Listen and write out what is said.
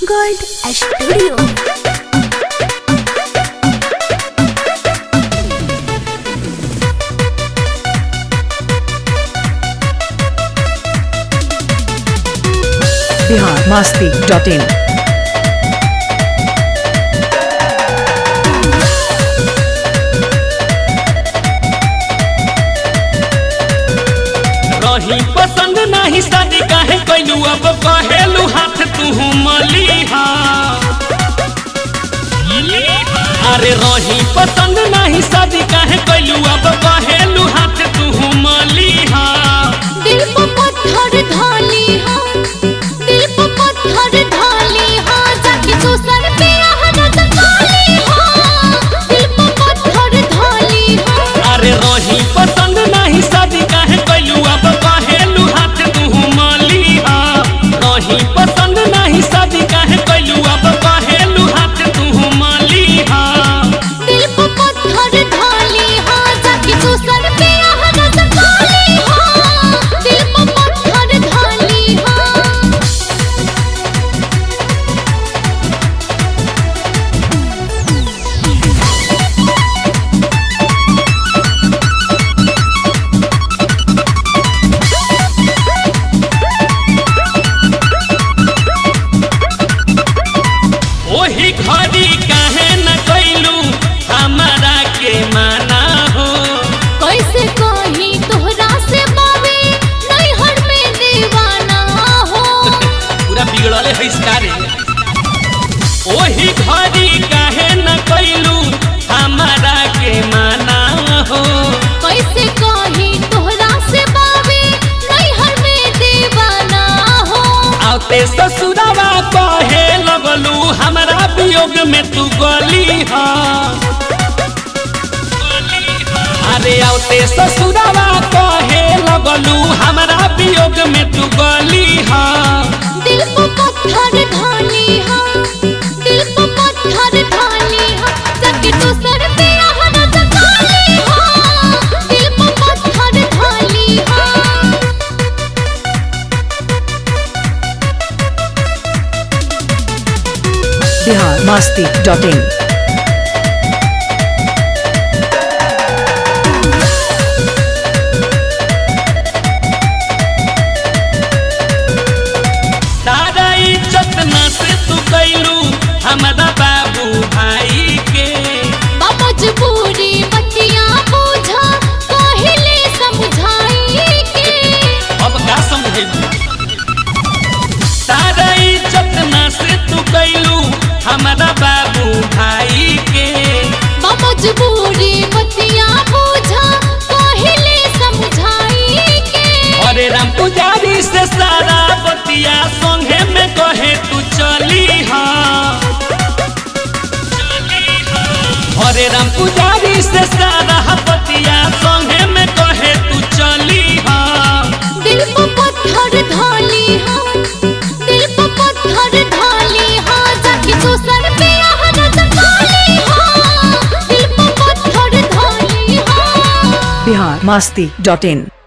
Gold Studio. Bihar Masti dot in रही पसंद नाही शादी काहे कैलू अब कहेलू हाथ तू मलिहा अरे रही पसंद नाही शादी काहे कैलू अब कहेलू हाथ तू मलिहा दिल पे पत्थर ढाली हाँ दिल पे पत्थर ढाली हाँ जाके दूसर पे आहनत काली हाँ दिल पे पत्थर ढाली हाँ अरे रही पसंद नाही शादी काहे कैलू अब कहेलू हाथ तू मलिहा रही पसंद नाही शादी काहे कैलू अब कहेलू हाथ तू मलिहा दिल पे पत्थर ढाली हाँ जाके दूसर पे आहनत काली हाँ दिल पे पत्थर ढाली हाँ ओही घड़ी काहे न कैलू हमारा के माना हो कैसे कही तोहरा से बाबे नैहर में दीवाना हो पूरा बिगड़ले है इसकारे ओही घड़ी काहे न कैलू हमारा के माना हो कैसे कही तोहरा से बाबे नैहर में दीवाना हो आते ससुरावा कहे लगलू हमारा वियोग में तू गली हा अरे आते ससुरावा कहे लगलू हमारा वियोग में तू गली हा दिल पे पत्थर ढाली हाँ दिल पे पत्थर ढाली हाँ जाके तो सर पे आहनत काली हाँ दिल पे पत्थर ढाली हाँ बिहार मास्ती डॉट इन सारा इज्जत न से तू कैलू हमारा बाबू भाई के मजबूरी बतिया बोझा पहले समझाई के अब का समझेलू सारा इज्जत न से तू कैलू हमारा बाबू भाई के मजबूरी बतिया बोझा पहले समझाई के अरे राम पुजारी से सारा बतिया संगे में कहे तू चली हा अरे राम पुजारी से सारा बतिया संगे में कहे तू चली हा दिल पे पत्थर ढाली हाँ दिल पे पत्थर ढाली हाँ जाके दूसर पे आहनत काली हाँ दिल पे पत्थर ढाली हाँ बिहार मास्ती डॉट इन